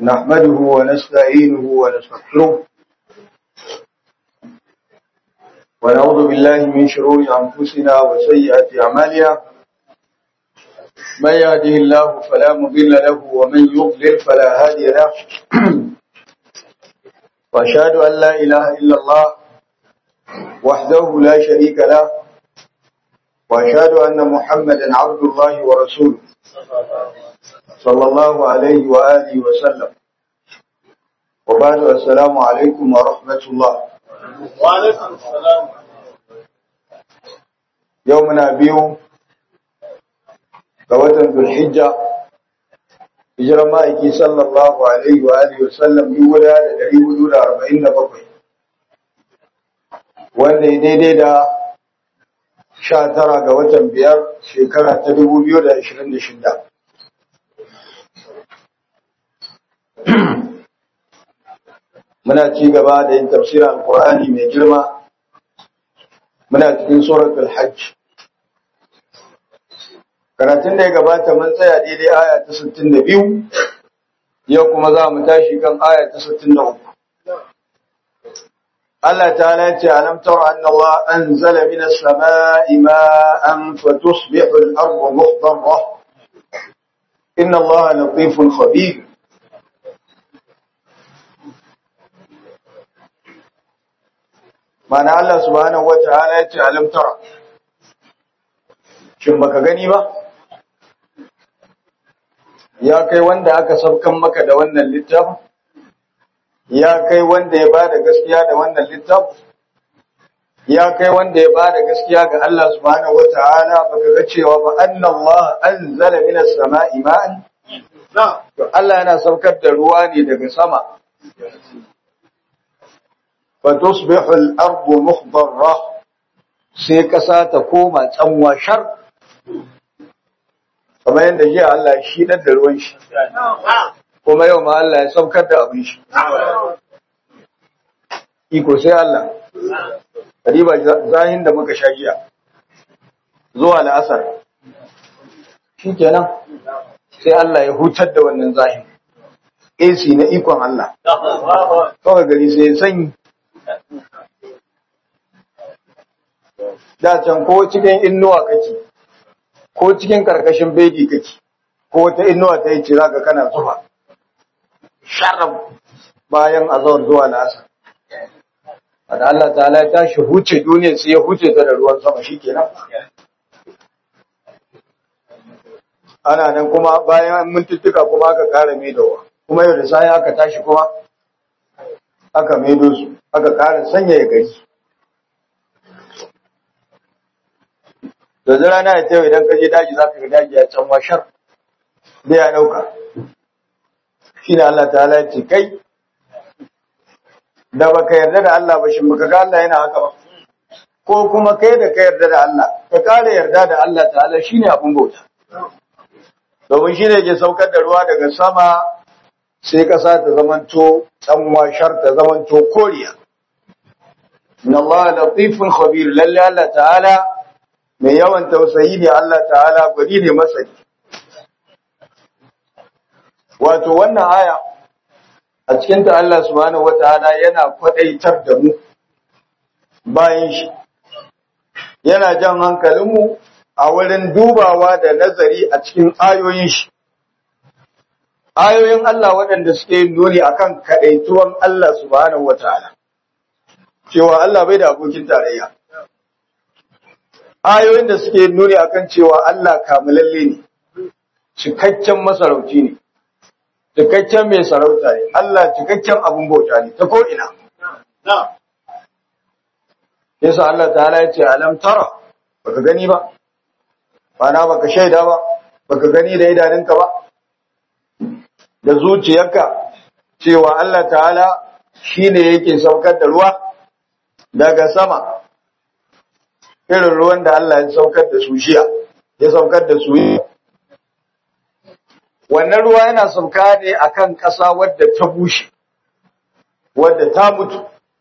نحمده ونستعينه ونستغفره ونعوذ بالله من شرور أنفسنا وسيئات أعمالنا من يهده الله فلا مضل له ومن يضلل فلا هادي له وأشهد أن لا إله إلا الله وحده لا شريك له وأشهد أن محمدا عبد الله ورسوله صلى الله عليه وآله وسلم وبعد السلام عليكم ورحمة الله وعليكم السلام يومنا بيوم قوة ذو الحجة هجرة مائكي صلى الله عليه وآله وسلم يولا لدري حدود أربعين بقي wanda ya daidai da sha tara ga watan biyar shekara ta dubu biyu da ashirin da shida. Muna ci gaba da yin tafsirin Alƙur'ani mai girma, muna cikin suratul hajj. Karatun da ya gabata mun tsaya daidai aya ta sittin da biyu, yau kuma za mu tashi kan aya ta sittin da uku. Allah ta'ala ce alam tara anna Allah anzala minas sama'i ma'an fatusbihu al-ardu mukhdarra inna Allah latifun khabir Mana Allah subhanahu wata'ala ya ce alam tara Shin baka gani ba Ya kai wanda aka saukan maka da wannan littafin ya kai wanda ya bada gaskiya da wannan littafi ya kai wanda ya bada gaskiya ga Allah subhanahu wataala baka ga cewa ba annallaha anzala minas sama'i ma'an to Allah yana saukar da ruwa ne daga sama fa tusbihu al-ardu mukhdarra sai kasa ta koma tsanwa shar kamar yadda jiya Allah shi da ruwan shi kuma yau ma Allah ya saukar da abin shi. Iko sai Allah, riba zahin da muka sha giya zuwa la'asar. Shi kenan sai Allah ya hutar da wannan zahin. AC na ikon Allah. Kawai gari sai ya sanyi. Da can ko cikin innuwa kake, ko cikin karkashin bedi kake, ko wata innuwa ta yi cira ga kana zuwa. sharab bayan azawar zuwa nasa. Wanda Allah ta'ala ya tashi huce duniya sai ya huce ta da ruwan sama shi kenan. Ana nan kuma bayan mintuttuka kuma aka ƙara maidowa. Kuma yau da sai aka tashi kuma aka maido su, aka ƙara sanyaya gari. Da rana ya tayo idan ka je daji za ka ga daji ya can washar. Bai ya ɗauka. shi ne Allah ta ce kai da baka yarda da Allah ba shi baka ga Allah yana haka ba ko kuma kai da ka yarda da Allah ka kare yarda da Allah ta'ala shine abun bauta domin shi ne ke saukar da ruwa daga sama sai kasa ta zamanto tsanwa shar ta zamanto koriya inna Allah latifun khabir lalle Allah ta'ala mai yawan tausayi ne Allah ta'ala gwani ne masani wato wannan aya a cikinta Allah subhanahu wataala yana kwadaitar da mu bayan shi yana jan hankalinmu a wurin dubawa da nazari a cikin ayoyin shi ayoyin Allah waɗanda suke nuni akan kadaituwan Allah subhanahu wataala cewa Allah bai da abokin tarayya ayoyin da suke nuni akan cewa Allah kamulalle ne cikakken masarauci ne cikakken mai sarauta ne, Allah cikakken abin bauta ne, ta ko'ina. Yasa Allah ta ya ce, Alam tara, baka gani ba, bana baka shaida ba, baka gani da idanunka ba, da zuciyarka cewa Allah ta'ala shi ne yake saukar da ruwa daga sama, irin ruwan da Allah ya saukar da su shiya, ya saukar da su yi. wannan ruwa yana sauka ne akan ƙasa wadda ta bushe wadda ta mutu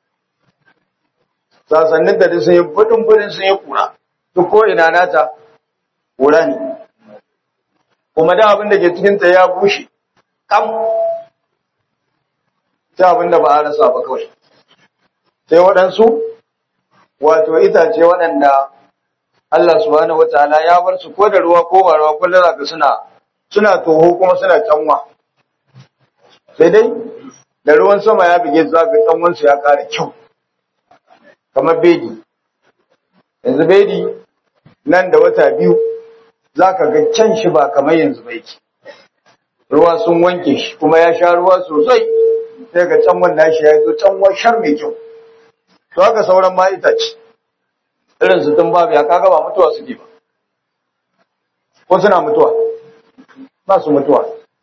sasannin da sun yi budin budin sun yi kura duk ko ina nata kura ne kuma da abin da ke cikinta ya bushe kam sai abin da ba a rasa ba kawai sai waɗansu wato itace waɗanda Allah subhanahu wataala ya bar su ko da ruwa ko ba ruwa kullum zaka suna suna toho kuma suna canwa sai dai da ruwan sama ya bige zaka canwan su ya ƙara kyau kamar bedi yanzu bedi nan da wata biyu zaka ga can shi ba kamar yanzu ba yake ruwa sun wanke shi kuma ya sha ruwa sosai sai ga canwan nashi ya zo canwa shar mai kyau to haka sauran ma itace irin su tun babu ya kaga ba mutuwa suke ba ko suna mutuwa ba su mutuwa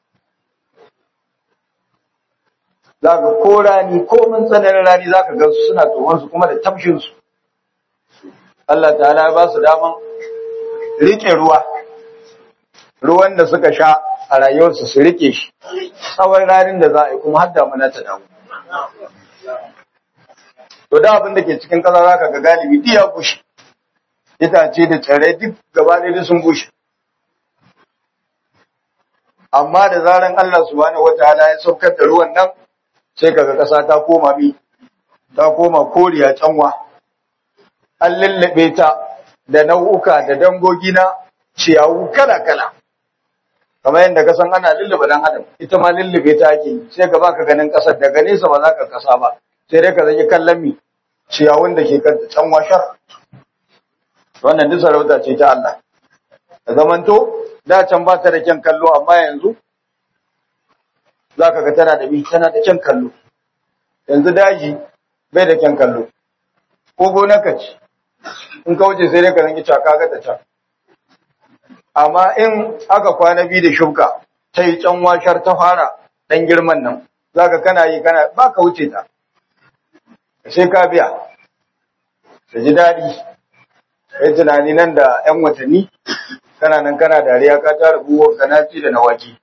za ka ko rani ko mun tsananin rani za ka gansu suna tsohonsu kuma da tamshinsu Allah ta'ala ya ba su daman riƙe ruwa ruwan da suka sha a rayuwarsu su riƙe shi tsawon ranin da za a yi kuma har damuna ta dawo to da abin da ke cikin ƙasa za ka ga galibi duk ya bushe itace da tsirrai duk gaba ɗaya sun bushe amma da zaran Allah subhanahu wataala ya saukar da ruwan nan sai kaga ƙasa ta koma bi ta koma koriya canwa an lullube ta da nau'uka da dangogi na ciyawu kala-kala kamar yadda ka san ana lullube dan adam ita ma lullube ta ake sai ka baka ganin ƙasar daga nesa ba za ka kasa ba sai dai ka zaki kallon mi ciyawun da ke kan canwa shar wannan duk sarauta ce ta Allah da zamanto da can ba ta da kyan kallo amma yanzu za ka ga tana da bi tana da kyan kallo yanzu daji bai da kyan kallo ko gonaka ce in ka wuce sai dai ka zangi caka ga ta can amma in aka kwana biyu da shuka ta yi can washar ta fara ɗan girman nan za ka kana yi kana ba ka wuce ta sai ka biya da ji daɗi kai tunani nan da 'yan watanni kana nan kana dariya ka tara buwar kanaci da nawaki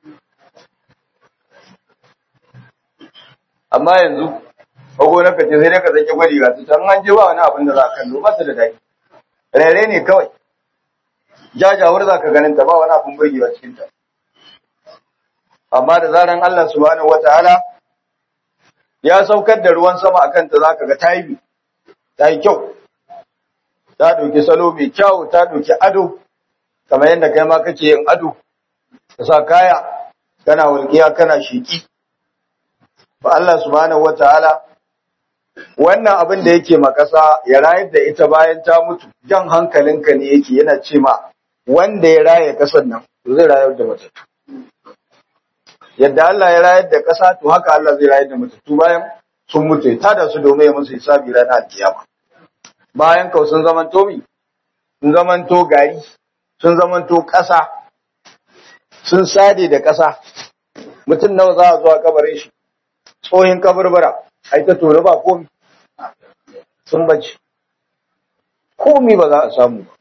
amma yanzu bago na kace sai dai ka zaki gwadi ga ta an je ba wani abin da za ka kallo ba ta da dai rere ne kawai jajawar za ka ganin ta ba wani abin burgewa cikin ta amma da zaran Allah subhanahu wataala ya saukar da ruwan sama akan ta zaka ga tayi ta yi kyau ta ɗauki salo mai kyau ta ɗauki ado kamar yadda kai ma kake yin ado ka sa kaya kana walƙiya kana shiki fa Allah subhanahu wataala wannan abin da yake makasa ya rayar da ita bayan ta mutu jan hankalinka ne yake yana ce ma wanda ya raye kasar nan to zai rayar da matattu yadda Allah ya rayar da kasa to haka Allah zai rayar da matattu bayan sun mutu ta da su domin ya musu hisabi ranar kiyama bayan kau sun zamanto mi sun zamanto gari sun zamanto ƙasa sun sade da ƙasa mutum nawa za a zuwa kabarin shi tsohin kabarbara ai ta tore ba komi sun bace komi ba za a samu ba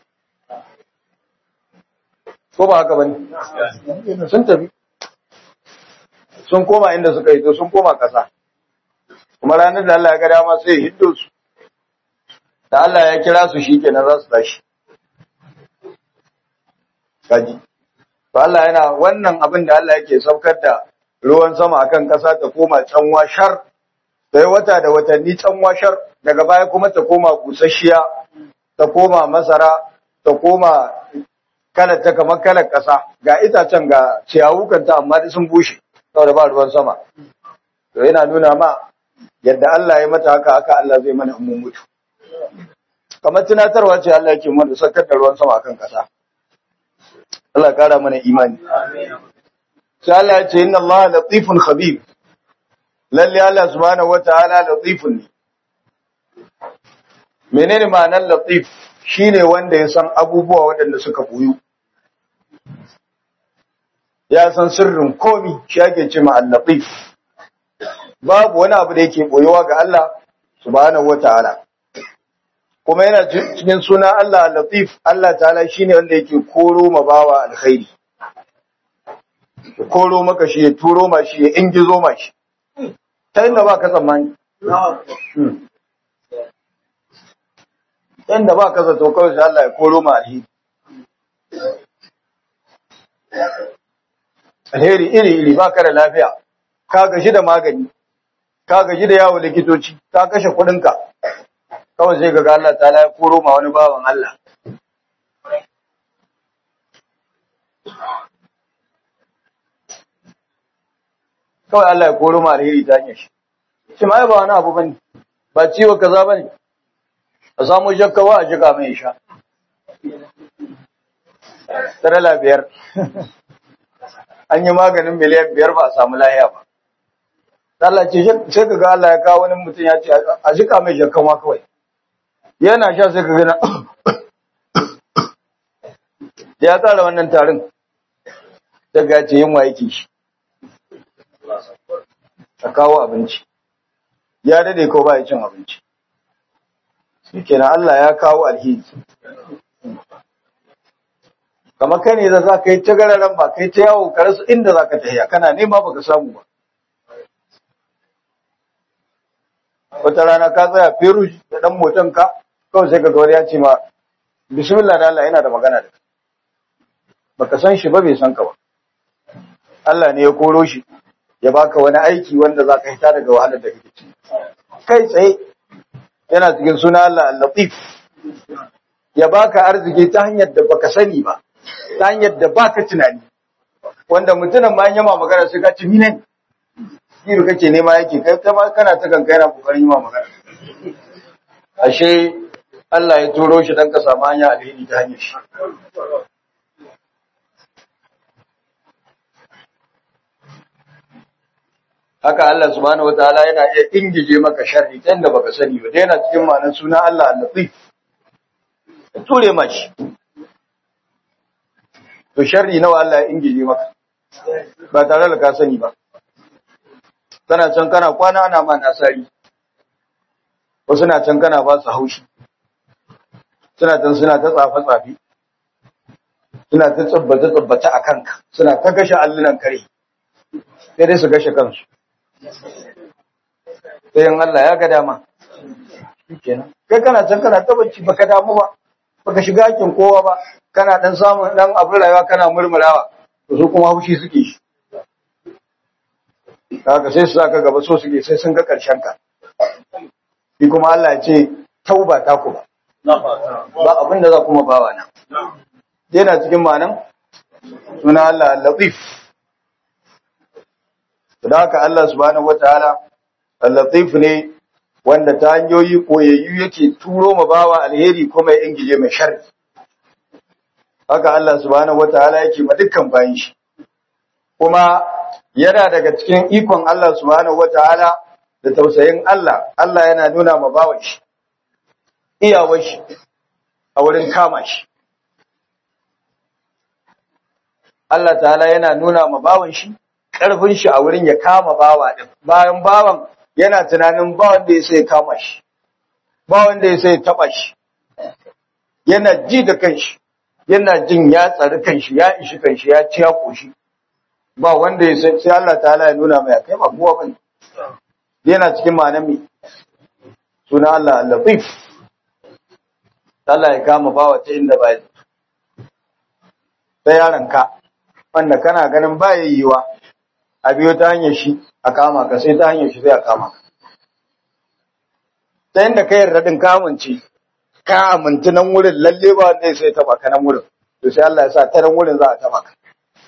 ko ba haka bane sun tafi sun koma inda suka yi to sun koma ƙasa kuma ranar da Allah ya ga dama sai ya hiddo su da Allah ya kira su shi kenan za su tashi. Kaji. To Allah yana wannan abin da Allah yake saukar da ruwan sama akan ƙasa ta koma canwa shar, sai wata da watanni canwa shar, daga baya kuma ta koma busasshiya, ta koma masara, ta koma kalar ta kamar kalar ƙasa, ga itacen ga ciyawukanta amma da sun bushe, saboda ba ruwan sama. To yana nuna ma yadda Allah ya mata haka haka Allah zai mana mun mutu. kamar tunatarwa ce Allah yake mana sakar da ruwan sama akan kasa Allah kara mana imani sai Allah ya ce inna Allah latifun khabir lalle Allah subhanahu wataala latifun ne menene ma'anar latif shine wanda ya san abubuwa waɗanda suka buyu ya san sirrin komi shi ake ce ma al-latif babu wani abu da yake boyewa ga Allah subhanahu wataala kuma yana cikin suna Allah Latif Allah ta'ala shine wanda yake koro ma bawa alkhairi ya koro maka shi ya turo ma shi ya ingizo ma shi ta inda ba ka tsammani inda ba ka zato kawai sai Allah ya koro ma alheri alheri iri iri ba ka da lafiya ka gashi da magani ka gaji da yawo likitoci ka kashe kuɗinka kawai sai ga Allah ta ya koro ma wani bawan Allah kawai Allah ya koro ma alheri ta hanyar shi shi ma ba wani abu bane ba ciwo kaza bane a samu jakkawa a jika mai sha tarala biyar an yi maganin miliyan biyar ba a samu lahiya ba Allah ce sai ka ga Allah ya kawo wani mutum ya ce a jika mai jakkawa kawai yana sha sai ka gana ya tsara wannan tarin daga ce yin yake shi a kawo abinci ya dade ko ba ya cin abinci shi kenan Allah ya kawo alheri kamar kai ne da za ka yi ta gararan ba kai ta yawo ka rasa inda za ka tafiya kana nema baka samu ba wata rana ka tsaya feru da dan motan ka kawai sai ka ga wani ya ce ma bismillah da Allah yana da magana da baka san shi ba bai san ka ba Allah ne ya koro shi ya baka wani aiki wanda za ka hita daga wahalar da kake ciki kai tsaye yana cikin suna Allah al-Latif ya baka arziki ta hanyar da baka sani ba ta hanyar da baka tunani wanda mutumin ma yama magana sai ka ci minan kiro kake nema yake kai kuma kana ta kanka yana kokarin yi ma magana ashe Allah ya turo shi dan ka samu hanya alheri ta hanyar shi haka Allah subhanahu wataala yana iya ingije maka sharri ta yadda baka sani ba yana cikin ma'anar suna Allah al-Latif ya ture mashi to sharri nawa Allah ya ingije maka ba tare da ka sani ba kana can kana kwana ana ma nasari wasu na can kana ba su haushi suna can suna ta tsafe tsafe suna ta tsabbata tsabbata a kanka suna ta gashe allunan kare sai dai su gashe kansu sai Allah ya ga dama kenan kai kana can kana ta bacci baka damu ba baka shiga hakin kowa ba kana dan samun dan abin rayuwa kana murmurawa to su kuma haushi suke shi haka sai su saka gaba so suke sai sun ga karshen ka shi kuma Allah ya ce tauba ta ku ba ba abin da za kuma bawa nan yana cikin ma'anan suna Allah al-Latif da haka Allah subhanahu wataala al-Latif ne wanda ta hanyoyi koyayyu yake turo ma bawa alheri kuma ya ingije mai sharri haka Allah subhanahu wataala yake ma dukkan bayin shi kuma yana daga cikin ikon Allah subhanahu wataala da tausayin Allah Allah yana nuna ma bawan shi iyawar shi a wurin kama shi Allah ta'ala yana nuna ma bawan shi ƙarfin shi a wurin ya kama bawa din bayan bawan yana tunanin ba wanda ya sai kama shi ba wanda ya sai taba shi yana ji da kanshi yana jin ya tsari kanshi ya ishi kanshi ya ci ya koshi ba wanda ya sai sai Allah ta'ala ya nuna mai kai ba kowa bane yana cikin ma'anar me suna Allah al-Latif Allah ya kama bawa ta inda ba sai yaron ka wanda kana ganin ba yayyuwa a biyo ta hanyar shi a kama ka sai ta hanyar shi sai a kama ka ta yadda ka yarda din kamunci ka amintu nan wurin lalle ba wanda sai taba ka nan wurin to sai Allah ya sa ta nan wurin za a taba ka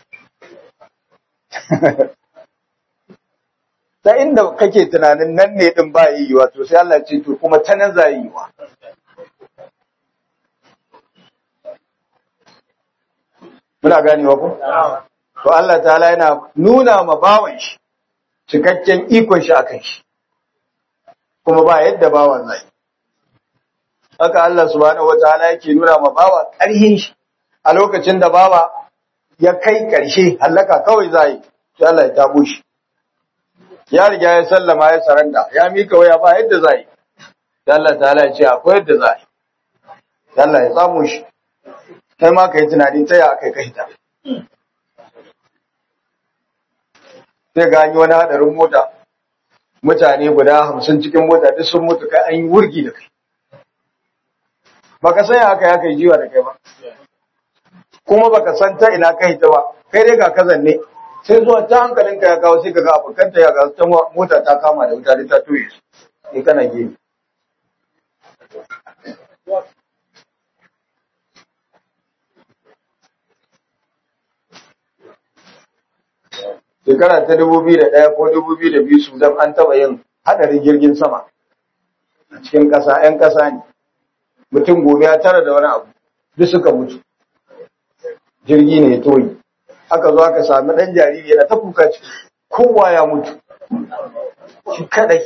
ta inda kake tunanin nan ne din ba yiwuwa to sai Allah ya ce to kuma ta nan za yi yiwuwa muna ganewa ko to Allah ta'ala yana nuna ma bawan shi cikakken ikon shi akan shi kuma ba yadda bawan zai haka Allah subhanahu wataala yake nuna ma bawa ƙarhin shi a lokacin da bawa ya kai ƙarshe hallaka kawai zai sai Allah ya tabo shi ya riga ya sallama ya saranda ya mika waya ba yadda zai sai Allah ta'ala ya ce akwai yadda zai sai Allah ya tsamo shi kai ma kai tunani ta ya kai kai ta sai ga an yi wani hadarin mota mutane guda hamsin cikin mota duk sun mutu kai an yi wurgi da kai baka san haka ya kai jiwa da kai ba kuma baka san ta ina kai ta ba kai dai ga kazan ne sai zuwa ta hankalinka ya kawo sai ka ga abokanta ya ga ta mota ta kama da wuta ta toye su sai kana gefe shekara ta dubu biyu da ɗaya ko dubu biyu da biyu sudan an taɓa yin haɗarin jirgin sama a cikin ƙasa 'yan ƙasa ne mutum gobe ya tara da wani abu duk suka mutu jirgi ne ya toyi aka zo aka sami ɗan jariri yana ta kuka ciki kowa ya mutu shi kadai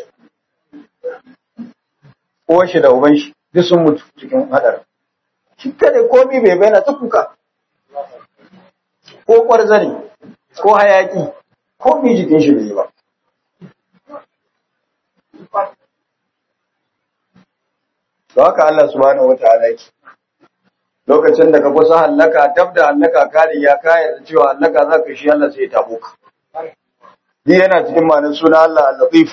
uwan shi da uban shi duk sun mutu cikin haɗarin shi kadai komi bai bayyana ta kuka ko ƙwarzani ko hayaki ko bi jikin shi bai yi ba da haka Allah subhanahu wa ta'ala yake lokacin da ka kusa hallaka dab da hallaka kare ya kaya da cewa hallaka za ka shi Allah sai ya tabo ka ni yana cikin ma'anar suna Allah al-latif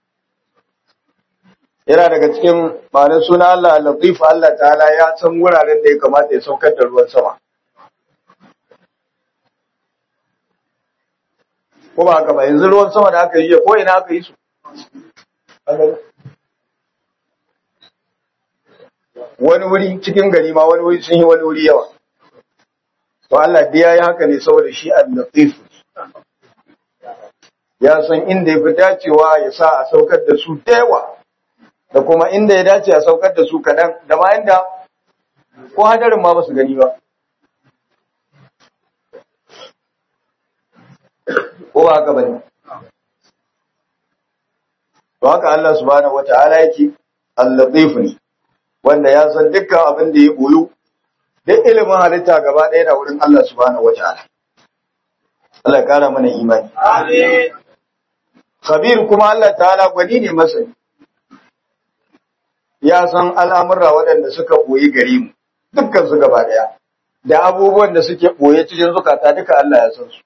yana daga cikin ma'anar suna Allah al-latif Allah ta'ala ya san wuraren da ya kamata ya saukar da ruwan sama ko ba haka ba yanzu ruwan sama da aka yi ko ina aka yi su wani wuri cikin gari ma wani wuri sun yi wani wuri yawa to Allah biya ya haka ne saboda shi al-latif ya san inda ya fi dacewa ya sa a saukar da su da yawa da kuma inda ya dace a saukar da su kaɗan da ma inda ko hadarin ma ba su gani ba ko ba haka bane to haka Allah subhanahu wata'ala yake al-latif ne wanda ya san dukkan abin da ya boyu duk ilimin halitta gaba ɗaya da wurin Allah subhanahu wata'ala Allah ya kara mana imani Amin. khabir kuma Allah ta'ala gwani ne masani ya san al'amurra waɗanda suka boye gare mu dukkan su gaba ɗaya da abubuwan da suke boye cikin zukata duka Allah ya san su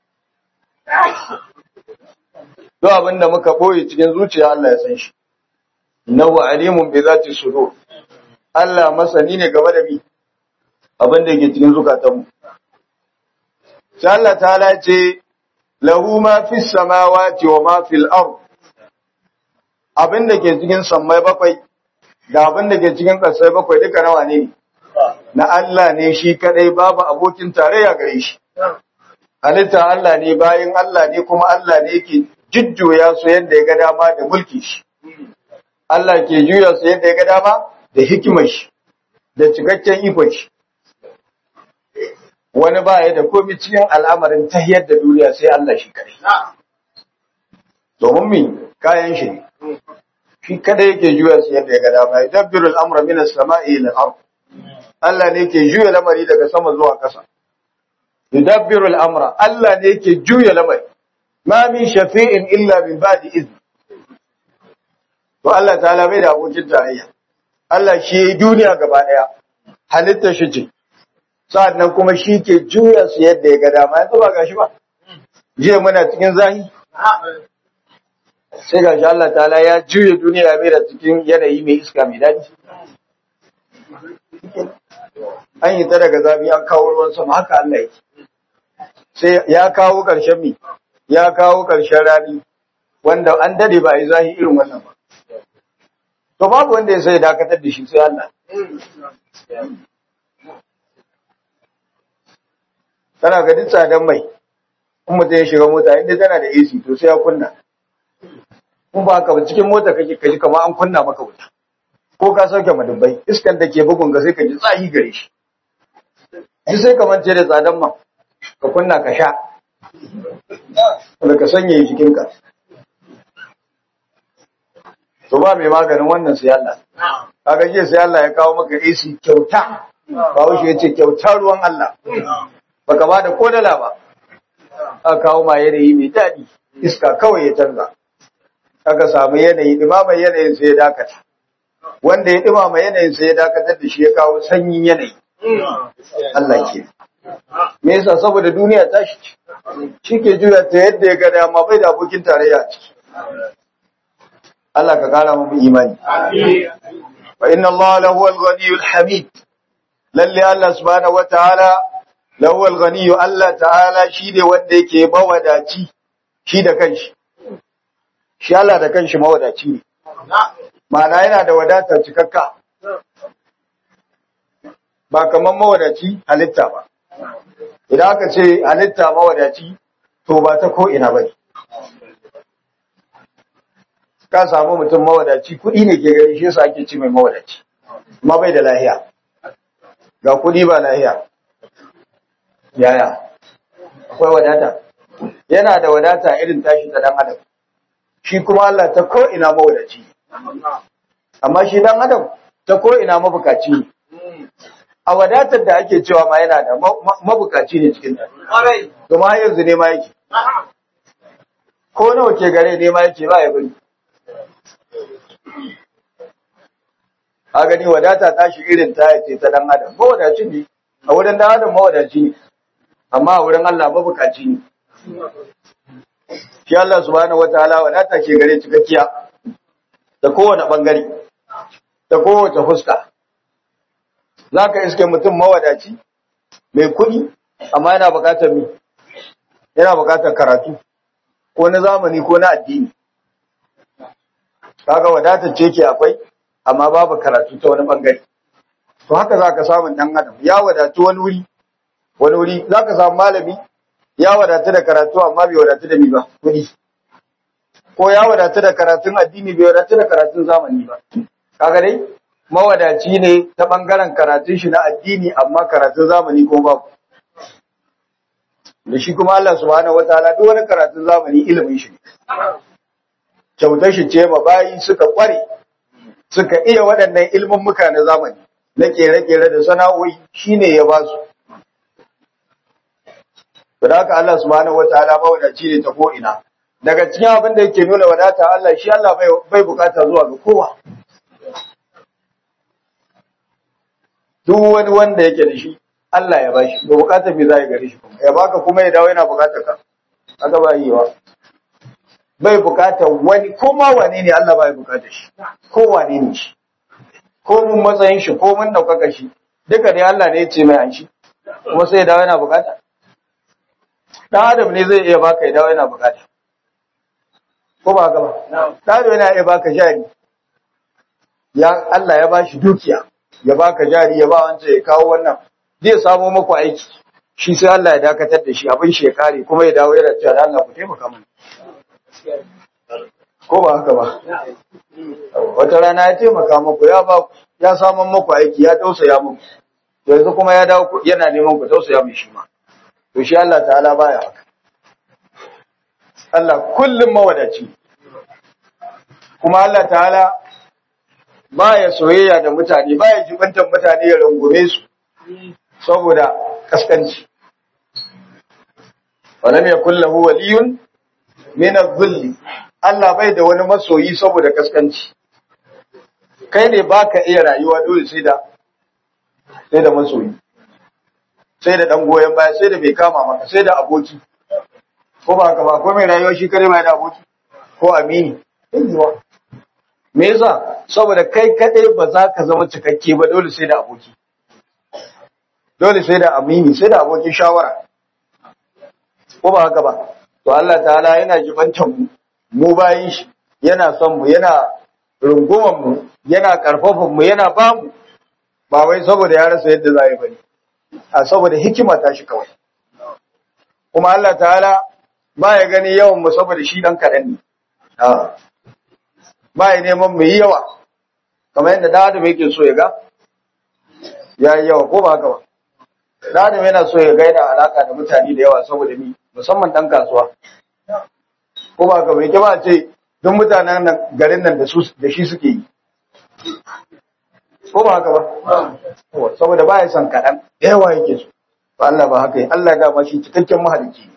duk abin da muka boye cikin zuciya Allah ya san shi innahu alimun bi zati sudur Allah masani ne game da mi abin da yake cikin zukatanmu sai Allah ta'ala ce lahu ma fis samawati wa ma fil ard abin da ke cikin sammai bakwai da abin da ke cikin ƙasai bakwai duka nawa ne na Allah ne shi kadai babu abokin tarayya gare shi halitta Allah ne bayan Allah ne kuma Allah ne yake jujjuya su yadda ya ga dama da mulki shi Allah ke juya su yadda ya ga dama da hikimar shi da cikakken ikon shi wani ba ya da komi cikin al'amarin tahiyar da duniya sai Allah shi kadai domin mi kayan shi ne shi kadai yake juya su yadda ya ga dama ya dabbiru al'amura min as-sama'i ila al Allah ne yake juya lamari daga sama zuwa ƙasa yudabbiru al'amra Allah ne yake juya lamari ma min shafi'in illa min ba'di izn to Allah ta'ala bai da abokin tarayya Allah shi yi duniya gaba daya halitta shi ce sa'annan kuma shi ke juya su yadda ya ga dama yanzu ba gashi ba jiya muna cikin zahi sai gashi Allah ta'ala ya juya duniya ya da cikin yanayi mai iska mai daɗi an yi ta daga zafi an kawo ruwan sama haka Allah yake sai ya kawo ƙarshen mi ya kawo ƙarshen rani wanda an dade ba a yi zahi irin wannan ba to babu wanda ya sai dakatar da shi sai Allah tana ga duk tsadan mai in mutum ya shiga mota inda tana da AC to sai ya kunna in ba haka ba cikin mota kake kaji kamar an kunna maka wuta ko ka sauke madubbai iskan da ke bugun ga sai ka ji tsahi gare shi ji sai ka mance da tsadan man ka kunna ka sha da ka sanya jikinka to ba mai maganin wannan sai Allah kaga jiya sai Allah ya kawo maka AC kyauta bawo shi yace kyauta ruwan Allah baka ba da kodala ba aka kawo ma yanayi mai daɗi iska kawai ya canza aka samu yanayi dumama yanayin sai ya dakata wanda ya dumama yanayin sai ya dakatar da shi ya kawo sanyin yanayi Allah ke me yasa saboda duniya ta shi shi ke juya ta yadda ya ga dama bai da abokin tarayya a ciki Allah ka kara mu imani fa inna Allah lahu al-ghaniyyul hamid lalle Allah subhanahu wataala lawal ganiyu Allah ta'ala shi ne wanda yake mawadaci shi da kanshi shi Allah da kanshi mawadaci ne ma'ana yana da wadatar cikakka ba kamar mawadaci halitta ba idan aka ce halitta mawadaci to ba ta ko ina bane ka samu mutum mawadaci kuɗi ne ke gari shi yasa ake ci mai mawadaci amma bai da lahiya ga kuɗi ba lahiya yaya akwai wadata yana da wadata irin tashi ta dan adam shi kuma Allah ta ko ina mawadaci amma shi dan adam ta ko ina mabukaci ne a wadatar da ake cewa ma yana da mabukaci ne cikin ta kuma har yanzu ne ma yake ko nawa ke gare ne ma yake ba ya bari a gani wadata tashi irin ta yace ta dan adam mawadaci ne a wurin dan adam mawadaci ne amma a wurin Allah mabukaci ne shi Allah subhanahu wataala wadata ke gare cikakkiya da kowane bangare da kowace fuska zaka iske mutum mawadaci mai kuɗi amma yana buƙatar mi yana buƙatar karatu ko na zamani ko na addini kaga wadatar ce ke akwai amma babu karatu ta wani bangare to haka zaka samu dan adam ya wadatu wani wuri wani wuri zaka samu malami ya wadatu da karatu amma bai wadatu da mi ba kudi ko ya wadatu da karatun addini bai wadatu da karatun zamani ba kaga dai mawadaci ne ta bangaren karatun shi na addini amma karatun zamani ko babu da shi kuma Allah subhanahu wataala duk wani karatun zamani ilimin shi ne kyautar shi ce ma bayi suka kware suka iya waɗannan ilmin muka na zamani na kere-kere da sana'o'i shine ya ba su da haka Allah subhanahu wataala ba wadaci ne ta ko ina daga cikin abin da yake nuna wadata Allah shi Allah bai bukata zuwa ga kowa duk wani wanda yake da shi Allah ya bashi ba bukatar me za ya gare shi ya baka kuma ya dawo yana bukatar ka aka ba yi wa bai bukatar wani ko ma wane ne Allah bai bukatar shi ko wane ne shi ko mun matsayin shi ko mun daukaka shi duka dai Allah ne ya ce mai an shi kuma sai ya dawo yana bukata dan adam ne zai iya baka ya dawo yana bukata ko ba haka ba dan adam yana iya baka jari ya Allah ya bashi dukiya ya baka jari ya ba wancan ya kawo wannan zai samo maku aiki shi sai Allah ya dakatar da shi abin shi ya kare kuma ya dawo yana cewa Allah ku taimaka mun ko ba haka ba wata rana ya taimaka muku ya ba ya samun muku aiki ya tausaya muku yanzu kuma ya dawo yana neman ku tausaya mai shi ma to shi Allah ta'ala baya haka Allah kullum mawadaci kuma Allah ta'ala baya soyayya da mutane baya jibantar mutane ya rungume su saboda kaskanci walam yakul lahu waliyun min adh-dhill Allah bai da wani masoyi saboda kaskanci kai ne baka iya rayuwa dole sai da sai da masoyi sai da dan goyen baya sai da bai kama maka sai da aboki ko ba haka ba ko mai rayuwa shi kare mai da aboki ko amini yanzuwa me yasa saboda kai kadai ba za ka zama cikakke ba dole sai da aboki dole sai da amini sai da abokin shawara ko ba haka ba to Allah ta'ala yana jibantan mu mu bayin shi yana son mu yana runguman mu yana karfafan mu yana ba mu ba wai saboda ya rasa yadda za yi bane a saboda hikima ta shi kawai kuma Allah ta'ala ba ya gani yawan mu saboda shi dan kaɗan ne ba ya neman mu yi yawa kamar yadda da adam yake so ya ga ya yi yawa ko ba haka ba da adam yana so ya ga yana alaka da mutane da yawa saboda ni musamman dan kasuwa ko ba haka ba yake ba ce duk mutanen nan garin nan da su da shi suke yi ko ba haka ba saboda ba ya son kaɗan da yawa yake so ba Allah ba haka yi Allah ya dama shi cikakken mahalicci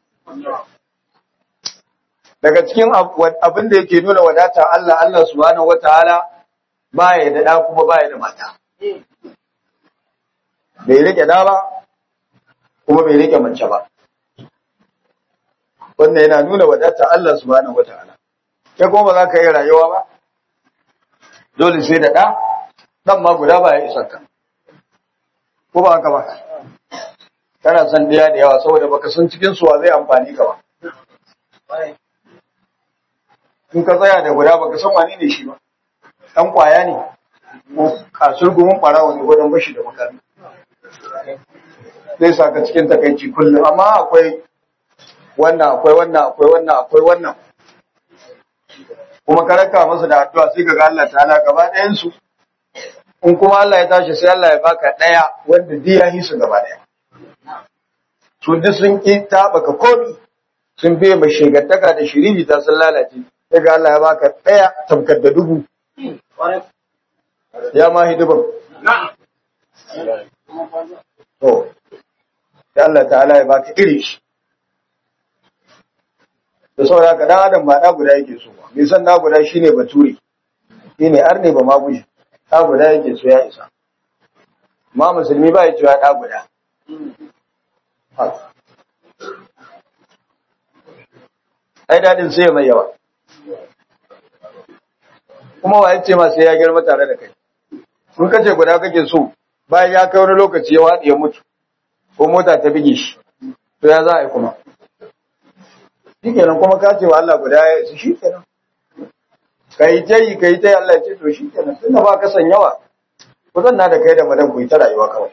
daga cikin abin da yake nuna wadata Allah Allah subhanahu wataala baya da da kuma baya da mata bai rike da ba kuma bai rike mace ba wannan yana nuna wadata Allah subhanahu wataala kai kuma ba za ka yi rayuwa ba dole sai da da dan ma guda ba ya isa ka ko ba haka ba kana son ɗaya da yawa saboda baka san cikin suwa zai amfani ka ba in ka tsaya da guda baka san wani ne shi ba ɗan ƙwaya ne ko kasur gumin ɓarawa ne gwadon bashi da makami zai sa ka cikin takaici kullum amma akwai wannan akwai wannan akwai wannan akwai wannan kuma ka raka masa da addu'a sai ka ga Allah ta'ala gaba ɗayan su in kuma Allah ya tashi sai Allah ya baka ɗaya wanda duk ya hisu gaba ɗaya su duk sun ki taɓaka komi sun biye mai shegantaka da shiriri ta sun lalace sai ga Allah ya baka ɗaya tamkar da dubu ya ma hidiban to sai Allah ta'ala ya baka iri shi da saboda ka dan adam ba da guda yake so ba bai san da guda shine bature shine arne ba ma guje da guda yake so ya isa ma musulmi ba ya cewa da guda ai dadin sai mai yawa kuma wa yace ma sai ya girma tare da kai in kace guda kake so bayan ya kai wani lokaci ya wadi ya mutu ko mota ta bige shi to ya za a yi kuma shi kenan kuma ka ce wa Allah guda ya su shi kenan ka yi ta yi ka yi ta yi Allah ya ce to shi kenan tun da ba ka san yawa ku zanna da kai da madan ku yi ta rayuwa kawai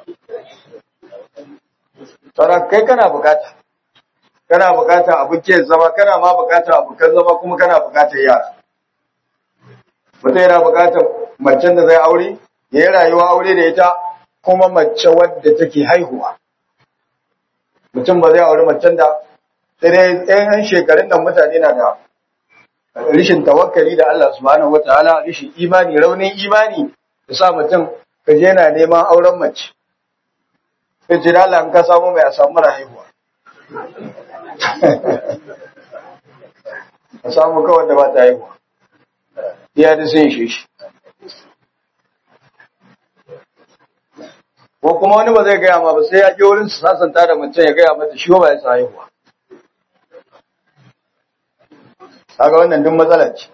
Tara kai kana bukata kana bukata abokin zama kana ma bukata abokan zama kuma kana bukatar yara mutum yana bukatar macen da zai aure ya yi rayuwa aure da ita kuma mace wadda take haihuwa mutum ba zai aure macen da sai dai ɗayan shekarun nan mutane na da rishin tawakkali da Allah subhanahu wataala rishin imani raunin imani da sa mutum ka je yana neman auren mace sai ce da Allah in ka samu mai a samu mara haihuwa a samu kawai da ba ta haihuwa iya da sun shi shi ko kuma wani ba zai gaya ma ba sai ya je wurin su sasanta da mutum ya gaya mata shi ba ya sa haihuwa kaga wannan duk matsala ce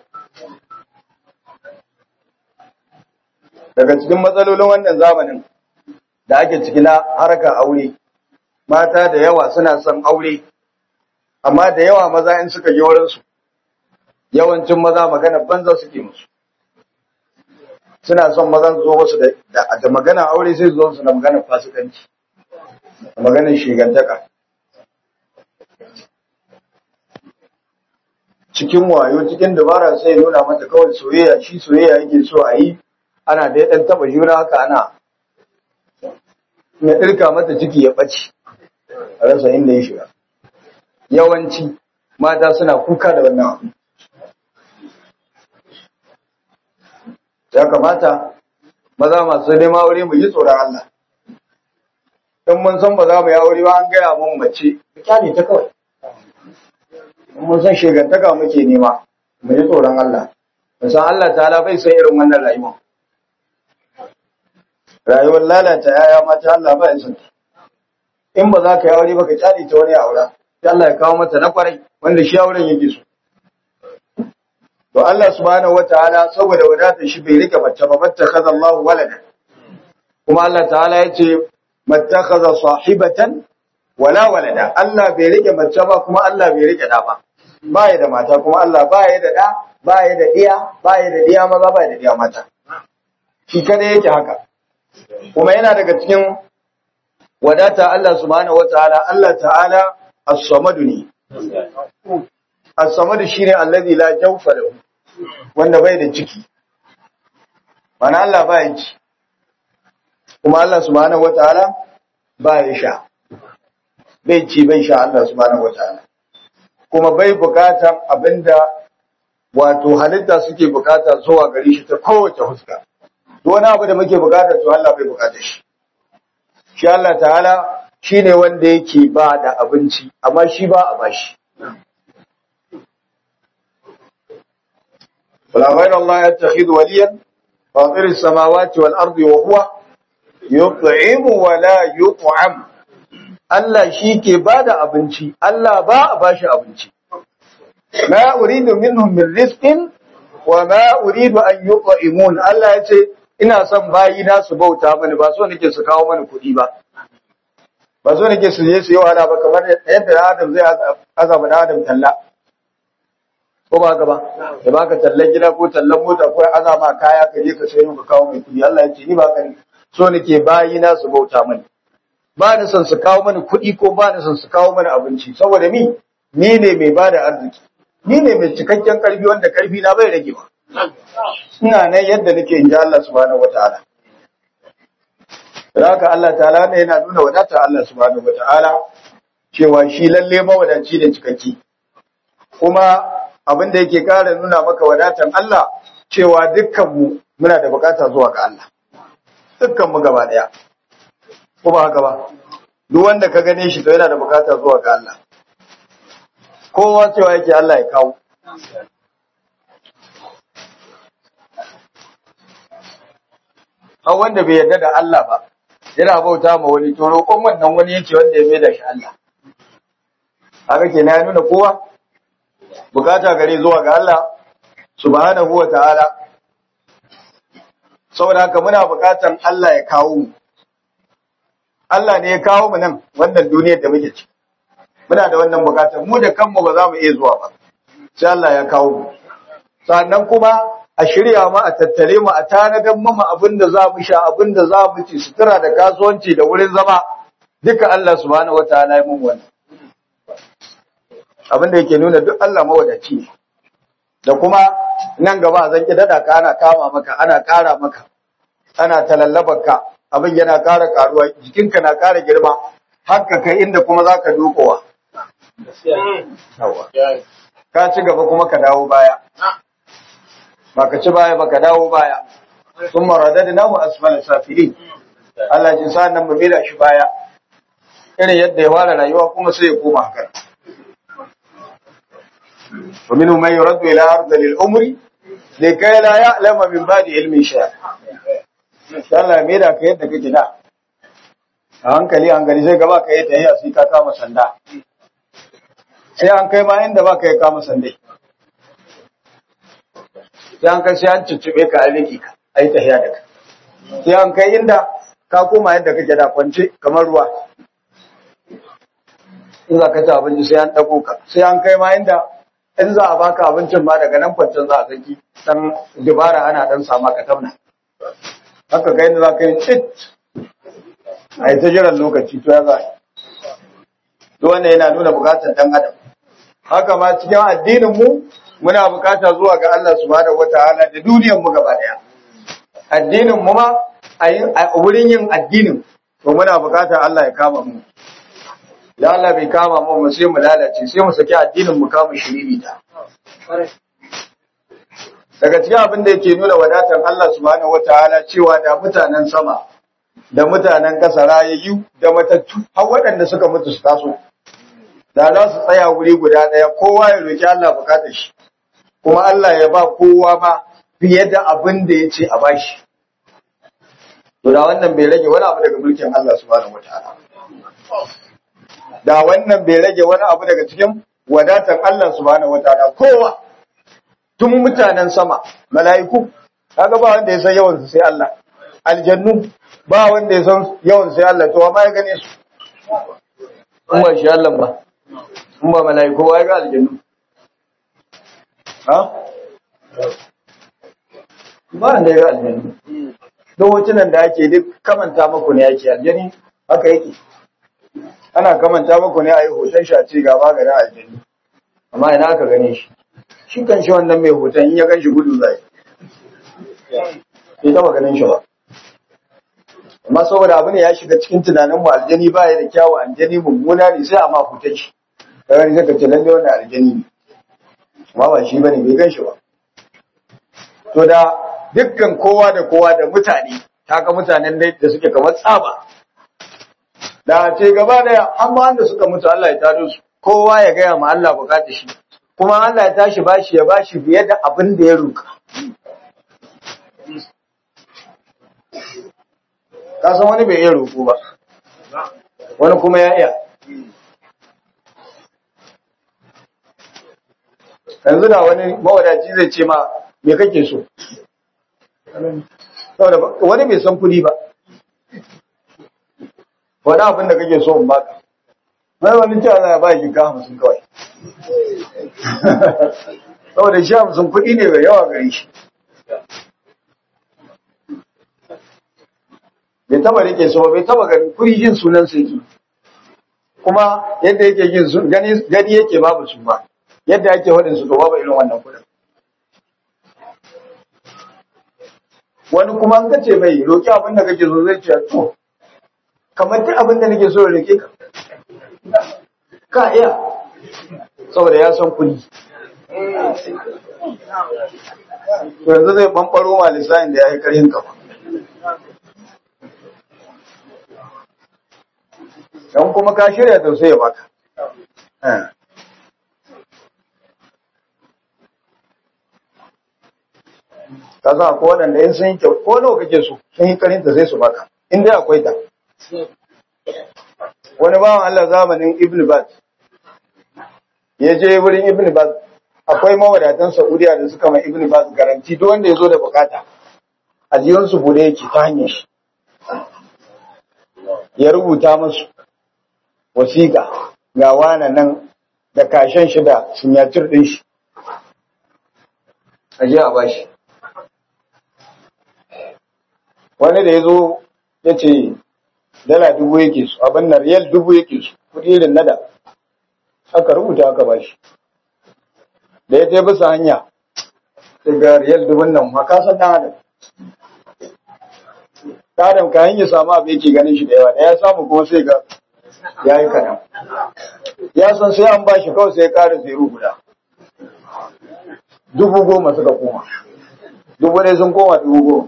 daga cikin matsalolin wannan zamanin da ake ciki na harkar aure mata da yawa suna son aure amma da yawa maza in suka je wurin su yawancin maza magana banza suke musu suna son maza su zo musu da da magana aure sai su zo su da magana fasikanci da maganar shigantaka cikin wayo cikin dabara sai nuna mata kawai soyayya shi soyayya yake so a yi ana da ɗan taɓa juna haka ana na ɗirka mata ciki ya ɓace a rasa inda ya shiga yawanci mata suna kuka da wannan abu ya kamata maza masu neman aure mu yi tsoron Allah in mun san ba za mu yi aure ba an gaya mun mace kyale ta kawai mun san shegantaka muke nema mu ji tsoron Allah mu san Allah ta'ala bai san irin wannan rayuwa rayuwar lalata yaya mata Allah ba ya san in ba za ka yi aure ba ka kyale ta wani aura sai Allah ya kawo mata na kwarai wanda shi auren yake so to Allah subhanahu wataala saboda wadatar shi bai rike mace ba fattakhadha Allahu walada kuma Allah ta'ala yace mattakhadha sahibatan wala walada Allah bai rike mace ba kuma Allah bai rike da ba ba ya da mata kuma Allah ba ya da da ba ya da diya ba ya da diya maza ba ya da diya mata shi kada yake haka kuma yana daga cikin wadata Allah subhanahu wataala Allah ta'ala as-samadu ne as-samadu shine allazi la jawfa lahu wanda bai da ciki mana Allah ba ya ci kuma Allah subhanahu wataala ba ya sha bai ci bai sha Allah subhanahu wataala kuma bai bukatan abinda wato halitta suke bukata zuwa gare shi ta kowace fuska wani abu da muke bukata to Allah bai bukata shi shi Allah ta'ala shine wanda yake ba da abinci amma shi ba a bashi ولا غير الله يتخذ وليا فاطر السماوات والأرض وهو يطعم ولا يطعم Allah shi ke ba da abinci, Allah ba a ba shi abinci. Ma uridu minhum min rizqin wa ma uridu an yut'imun. Allah ya ce ina son bayi na su bauta mani ba so nake su kawo mani kuɗi ba. ba so nake su je su yi wahala ba kamar yadda Adam zai azaba da Adam talla ko ba haka ba da baka tallan gida ko tallan mota ko azama kaya ka je ka sayo ka kawo mai kudi Allah ya ce ni ba ka so nake bayi na su bauta mani ba ni son su kawo mani kuɗi ko ba ni son su kawo mani abinci saboda ni ni ne mai bada arziki ni ne mai cikakken karfi wanda karfi na bai rage ba ina nan yadda nake in ji Allah subhanahu wataala haka Allah ta'ala ne yana nuna wadata Allah subhanahu wataala cewa shi lalle mawadaci ne cikakki kuma abin da yake kara nuna maka wadatan Allah cewa dukkan mu muna da bukata zuwa ga Allah dukkan mu gaba daya ko ba haka ba duk wanda ka gane shi to yana da bukata zuwa ga Allah kowa cewa yake Allah ya kawo har wanda bai yarda da Allah ba yana bauta ma wani to roƙon wannan wani yake wanda ya mai da shi Allah haka ke ya nuna kowa bukata gare zuwa ga Allah subhanahu wa ta'ala saboda haka muna bukatan Allah ya kawo mu Allah ne ya kawo mu nan wannan duniyar da muke ciki muna da wannan bukatar mu da kanmu ba za mu iya zuwa ba sai Allah ya kawo mu sannan kuma a shirya mu a tattare mu a tanadan mu abin da za mu sha abin da za mu ci sutura da kasuwanci da wurin zama duka Allah subhanahu wataala ya mun wannan abin da yake nuna duk Allah mawadaci ne da kuma nan gaba zan ki dada ka ana kama maka ana kara maka ana talallabar ka abin yana kara karuwa jikinka na kara girma haka kai inda kuma zaka dukowa ka ci gaba kuma ka dawo baya baka ci baya baka dawo baya sun maradada namu asfala safili Allah ji sa nan mu mila shi baya irin yadda ya fara rayuwa kuma sai ya koma haka ومنهم من يرد إلى أرض العمر لكي لا يعلم من بعد علم شيء Allah me da ka yadda kake da a hankali hankali sai gaba ka yi tahiya sai ka kama sanda sai an kai ma inda ba ka yi kama sandai sai an kai sai an ciccube ka a riki ka a yi tahiya da ka sai an kai inda ka koma yadda kake da kwance kamar ruwa in za ka ci abinci sai an ɗago ka sai an kai ma inda in za a baka abincin ma daga nan kwancin za a saki dan dubara ana dan sama ka tamna haka kai da za ka yi cit a yi ta jiran lokaci to ya za to wannan yana nuna bukatar dan adam haka ma cikin addinin mu muna bukata zuwa ga Allah subhanahu wataala da duniyar mu gaba daya addinin mu ma a wurin yin addinin to muna bukatar Allah ya kama mu da Allah bai kama mu mu sai mu lalace sai mu saki addinin mu kama shiriri ta daga cikin abin da yake nuna wadatar Allah subhanahu wataala cewa da mutanen sama da mutanen ƙasa rayayyu da matattu har waɗanda suka mutu su taso da za su tsaya wuri guda ɗaya kowa ya roki Allah bukatar shi kuma Allah ya ba kowa ma fiye da abin da ya ce a bashi to da wannan bai rage wani abu daga mulkin Allah subhanahu wataala da wannan bai rage wani abu daga cikin wadatar Allah subhanahu wataala kowa tun mutanen sama mala'iku kaga ba wanda ya san yawan su sai Allah aljannu ba wanda ya san yawan sai Allah to amma ya gane su in ba shi Allah ba in ba mala'iku ba ya ga aljannu ha ba wanda ya ga aljannu don hotunan da ake duk kamanta maku ne yake aljani haka yake ana kamanta maku ne a yi hoton shi a ce ga maganin aljani amma ina aka gane shi shi kan shi wannan mai hoton in ya gan shi gudu zai bai taba ganin shi ba amma saboda abu ne ya shiga cikin tunanin mu aljani ba ya da kyawu aljani mummuna ne sai a ma hoton shi ka gani sai ka ce lalle wannan aljani ne amma ba shi bane bai gan shi ba to da dukkan kowa da kowa da mutane kaga mutanen da suke kamar tsaba da ce gaba daya amma wanda suka mutu Allah ya tado su kowa ya gaya ma Allah bukata shi kuma Allah ya tashi bashi ya bashi fiye da abin da ya roka ka san wani bai iya roko ba wani kuma ya iya yanzu da wani mawadaci zai ce ma me kake so wani bai san kuɗi ba wani abin da kake so in baka mai wani cewa za a ba shi ka hamsin kawai saboda shi hamsin kuɗi ne mai yawa gare shi bai taba rike su ba bai taba ganin kuri jin sunan su yake kuma yadda yake jin su gani gani yake babu su ba yadda ake wadin su to babu irin wannan kudin wani kuma an kace mai roki abin da kake so zai ce to kamar duk abin da nake so roke ka ka iya saboda ya san kudi yanzu zai bambaro ma lissahin da ya yi karhin kafa don kuma ka shirya to sai ya baka ka san akwai waɗanda in sun yi kyau ko nawa kake so sun yi karinta sai su baka in dai akwai ta wani bawan Allah zamanin Ibn Baz ya je wurin Ibn Baz akwai mawadatan Saudiya da suka mai Ibn Baz garanti duk wanda ya zo da bukata ajiyarsu bude yake ta hanyar shi ya rubuta musu wasiƙa ga wane nan da kashen shi da sinyatir ɗin shi a je a bashi wani da ya zo ya ce dala dubu yake su abin na riyal dubu yake su kudi irin nada aka rubuta aka bashi da ya bisa hanya daga riyal dubun nan makasan ɗan adam ɗan adam kayan ya samu abu yake ganin shi da yawa da ya samu kuma sai ga ya yi kaɗan ya san sai an bashi kawai sai ya ƙara zero guda dubu goma suka koma dubu ne sun koma dubu goma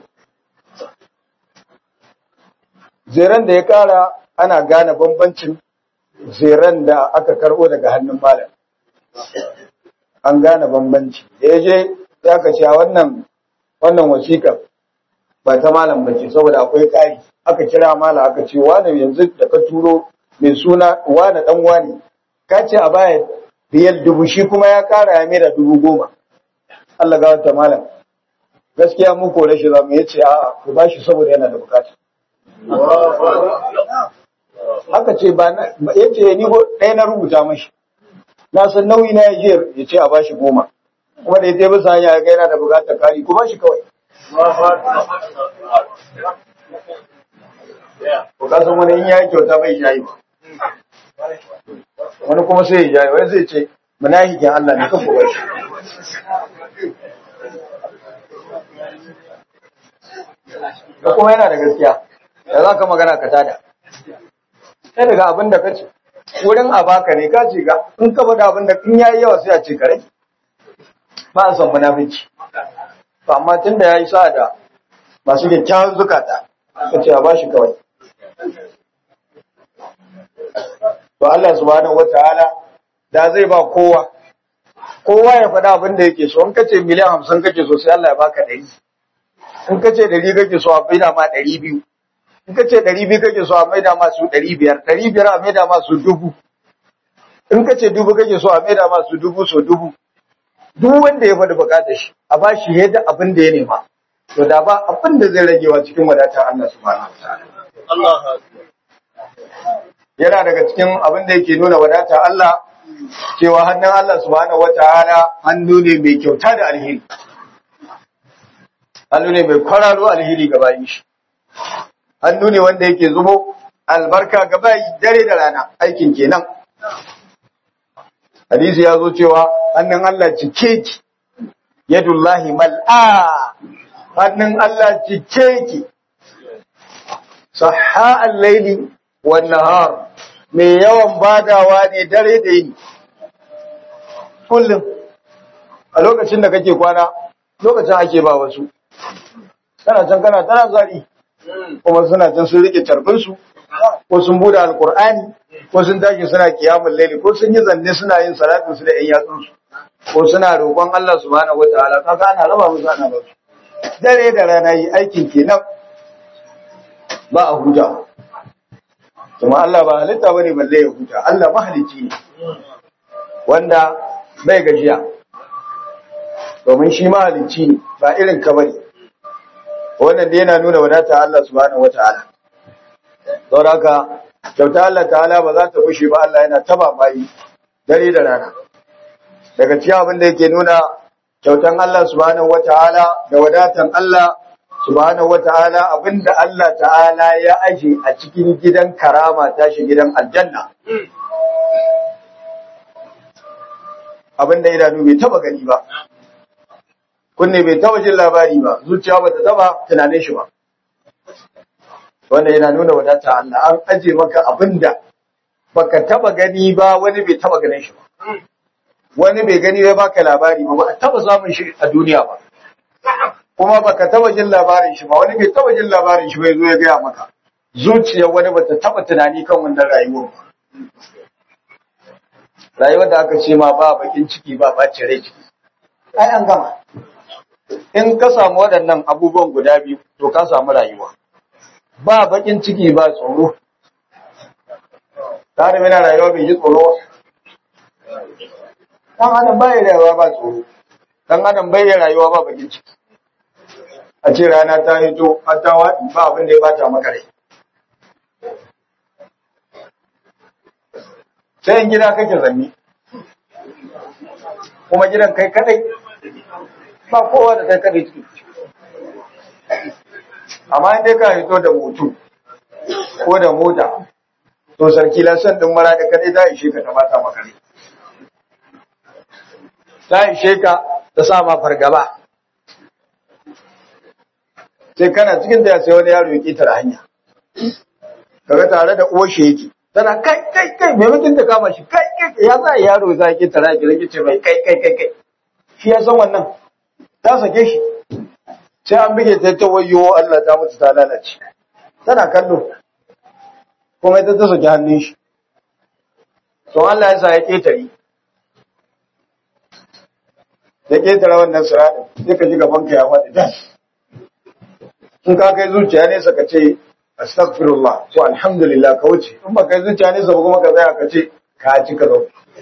zeren da ya ƙara ana gane bambancin zeren da aka karɓo daga hannun malam an gane bambanci da ya je ya ka ce wannan wannan wasiƙar ba ta malam ba ce saboda akwai ƙari aka kira malam aka ce wani yanzu da ka turo mai suna wane dan wane ka ce a baya biyar dubu shi kuma ya kara ya mera dubu goma Allah ga wata malam gaskiya mu kore shi zamu ya ce a'a ku ba shi saboda yana da bukata haka ce ba na ya ce ni ɗaya na rubuta mashi na san nauyi na yaje ya ce a ba shi goma kuma da ya je bisa hanya ya ga yana da bukatar kari ku ba shi kawai ku kasan wani in ya yi kyauta bai shayi ba wani kuma sai ya jaye wani zai ce munafikin Allah ne kan bugar shi da kuma yana da gaskiya da za ka magana ka tada sai daga abin da ka ce wurin a baka ne ka ce ga in ka faɗa abin da in yayi yawa sai a ce kare ba a son munafici to amma tun da ya yi sa da masu kyakkyawan zukata ka ce a bashi kawai to Allah subhanahu wataala da zai ba kowa kowa ya faɗa abin da yake so in kace miliyan hamsin kake so sai Allah ya baka ɗari in kace ɗari kake so a maida ma ɗari biyu in kace ɗari biyu kake so a maida ma su ɗari biyar ɗari biyar a maida ma su dubu in kace dubu kake so a maida ma su dubu so dubu duk wanda ya faɗi bukatar shi a ba shi yadda abin da ya nema to da ba abin da zai ragewa cikin wadatar Allah subhanahu wataala Allah yana daga cikin abin da yake nuna wadata Allah cewa hannun Allah subhanahu wataala hannu ne mai kyauta da alheri hannu ne mai kwararo alheri ga bayin shi hannu ne wanda yake zubo albarka ga bayi dare da rana aikin kenan hadisi ya zo cewa hannun Allah cike ki yadullahi mal'a hannun Allah cike ki sahha al-laili wan nahar mai yawan badawa ne dare da yini kullum a lokacin da kake kwana lokacin ake ba wasu kana can kana tana zari kuma suna can sun rike tarbinsu ko sun bude alkur'ani ko sun tashi suna kiyamun laili ko sun yi zanne suna yin salatin su da yan yatsunsu ko suna roƙon Allah subhanahu wataala kaga ana raba musu ana ba su dare da rana yi aikin kenan ba a huta kuma Allah ba halitta bane balle ya huta Allah mahalicci ne wanda bai gajiya domin shi mahalicci ne ba irin ka bane wannan dai yana nuna wadata Allah subhanahu wataala don haka kyauta Allah ta'ala ba za ta bushe ba Allah yana taba bayi dare da rana daga cikin abin da yake nuna kyautan Allah subhanahu wata'ala da wadatan Allah subhanahu wata'ala abinda Allah ta'ala ya aje a cikin gidan karama tashi gidan aljanna abinda idanu bai taba gani ba kunne bai taba jin labari ba zuciya bata taba tunanin shi ba wanda yana nuna wadata Allah an aje maka abinda baka taba gani ba wani bai taba ganin shi ba wani bai gani bai baka labari ba ba a taba samun shi a duniya ba kuma baka taba jin labarin shi ba wani bai taba jin labarin shi ba yazo ya gaya maka zuciyar wani bata taba tunani kan wannan rayuwar ba rayuwar da aka ce ma ba bakin ciki ba bacin rai ciki ai an gama in ka samu waɗannan abubuwan guda biyu to ka samu rayuwa ba bakin ciki ba tsoro tare yana rayuwa bai ji tsoro dan adam bai rayuwa ba tsoro dan adam bai rayuwa ba bakin ciki a ce rana ta hito har ta waɗi ba abin da ya bata maka rai sai in gida kake zanni kuma gidan kai kadai ba kowa da kai kadai ciki amma in dai ka hito da mutu ko da mota to sarki lasan din mara da kadai ta ishe ka ta bata maka rai ta ishe ka ta sa ma fargaba sai kana cikin da sai wani yaro ya ketare hanya kaga tare da uwar shi yake tana kai kai kai mai mutum ta kama shi kai kai ya za yaro za ki tara ki rage ce mai kai kai kai kai shi ya san wannan ta sake shi sai an bige ta ta wayo Allah ta mutu ta lalace tana kallo kuma ita ta saki hannun shi to Allah ya sa ya ketare ya ketare wannan siradin sai ka ji gaban ka ya faɗi das in ka kai zuciya ne saka ce astaghfirullah to alhamdulillah ka wuce in ba kai zuciya ne sabu kuma ka tsaya ka ce ka ci ka zo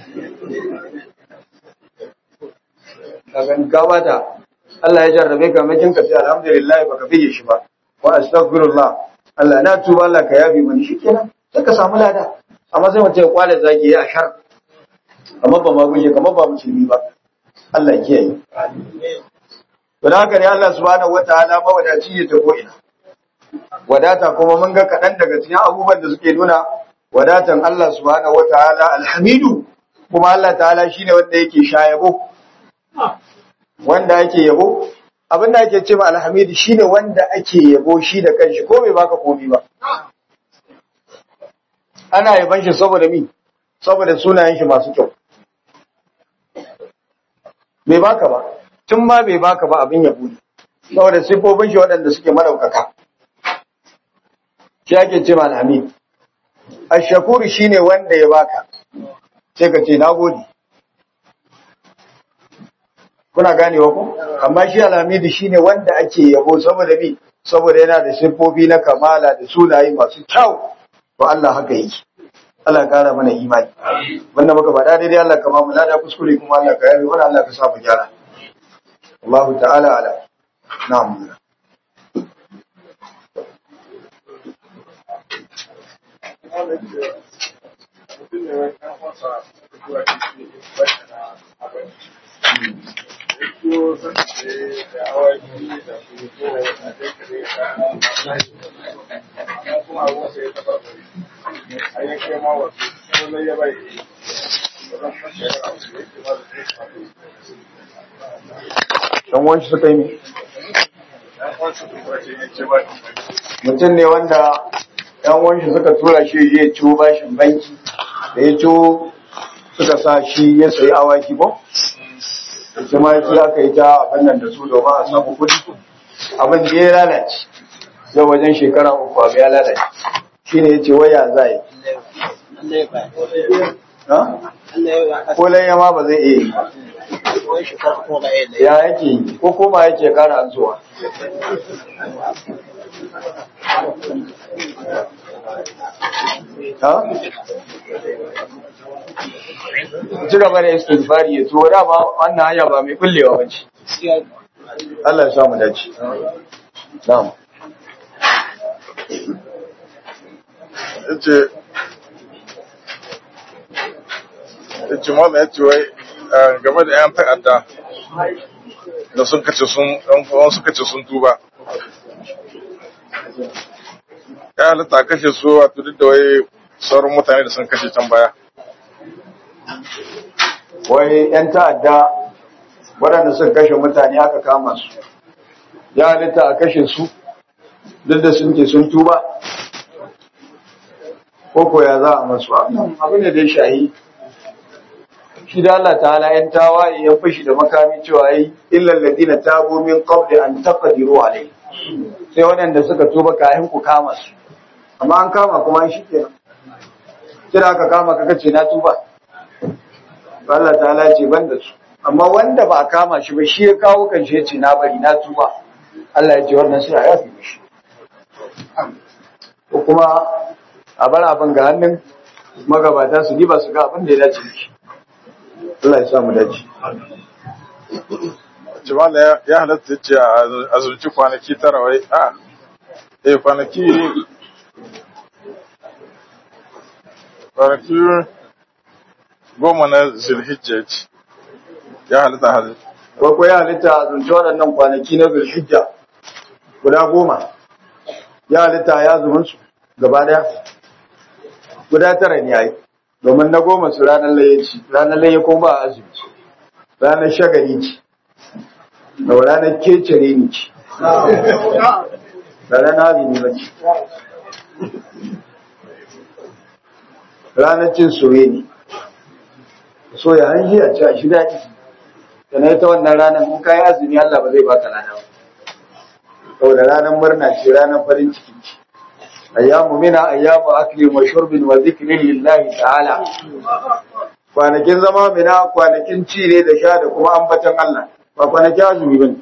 kagan ka bata Allah ya jarrabe ka makin ka ce alhamdulillah baka bige shi ba wa astaghfirullah Allah na tuba Allah ka yafi mani shikenan sai ka samu lada amma sai mutum ya kwale zaki ya shar kamar ba ma guje kamar ba musulmi ba Allah ya kiyaye to da haka ne Allah subhanahu wataala mawadaci ya ta ko'ina wadata kuma mun ga kaɗan daga cikin abubuwan da suke nuna wadatan Allah subhanahu wataala alhamidu kuma Allah ta'ala shine wanda yake shayabo wanda ake yabo abin da ake cewa alhamidu shine wanda ake yabo shi da kanshi ko bai baka komai ba ana yaban shi saboda mi saboda sunayen shi masu kyau bai baka ba tun ma bai baka ba abin yabo ne saboda sifofin shi waɗanda suke madaukaka shi ake cewa alhamid ashakuru shine wanda ya baka sai ka ce nagode kuna ganewa ko amma shi alhamidu shine wanda ake yabo saboda bi saboda yana da siffofi na kamala da sunaye masu kyau to Allah haka yake Allah ya kara mana imani wanda muka faɗa daidai Allah ka ba mu lada kuskure kuma Allah ka yabe mana Allah ka sa mu gyara Allah ta'ala ala na'am dan wanci suka yi mutum ne wanda yan wanci suka tura shi ya ciwo bashin banki da ya ciwo suka sa shi ya sayi awaki ko shi ma yake aka yi ta abin nan da su domin a samu kudi abin da ya lalace yau wajen shekara uku abu ya lalace shi ne ya ce waya za yi ko lanya ma ba zai iya yi ya yake yi ko koma yake kara zuwa ha? ci gaba da istighfari ya tuwo dama wannan hanya ba mai kullewa ba ce Allah ya sa mu dace na'am yace ya ce malam ya ce wai eh, game da 'yan ta'adda da sun kace sun ɗan uwan suka ce sun tuba ya halitta a kashe su wato duk da wai sauran mutane da sun kashe can baya wai 'yan ta'adda waɗanda suka kashe mutane aka kama su ya halitta a kashe su duk da sun ke sun tuba ko ko ya za a masu abin da dai shahi shi da Allah ta'ala yan tawaye ya fashi da makami cewa yi illal ladina tabu min qabli an taqdiru alai sai waɗanda suka tuba kayan ku kama su amma an kama kuma an shikenan kira aka kama ka kace na tuba Allah ta'ala ce ban da su amma wanda ba a kama shi ba shi ya kawo kan shi ya ce na bari na tuba Allah ya ce wannan sai a yafi mishi ko kuma a bar abin ga hannun magabata su diba su ga abin da ya dace da shi Allah ya samu dace ce malam ya- ya halatta ya ce a azurci kwanaki tara wai a eh kwanaki kwanaki goma na zulhijja ce ya halatta halatta ko ko ya halitta a zunci waɗannan kwanaki na zulhijja guda goma ya halitta ya zumun su gaba daya guda tara ne yayi domin na goma su ranar laye ci ranar laye ko ba a azumi ranar shagali ce da ranar kecere ne ce da ranar azumi ba ce ranar cin soye ne so ya hanji a ci a shi daɗi da na ta wannan ranar in kayi azumi Allah ba zai baka lada ba saboda ranar murna ce ranar farin ciki ce ayyamu mina ayyamu akli wa shurbin wa zikrin lillahi ta'ala kwanakin zama mina kwanakin ci ne da sha da kuma ambatan Allah ba kwanakin azumi bane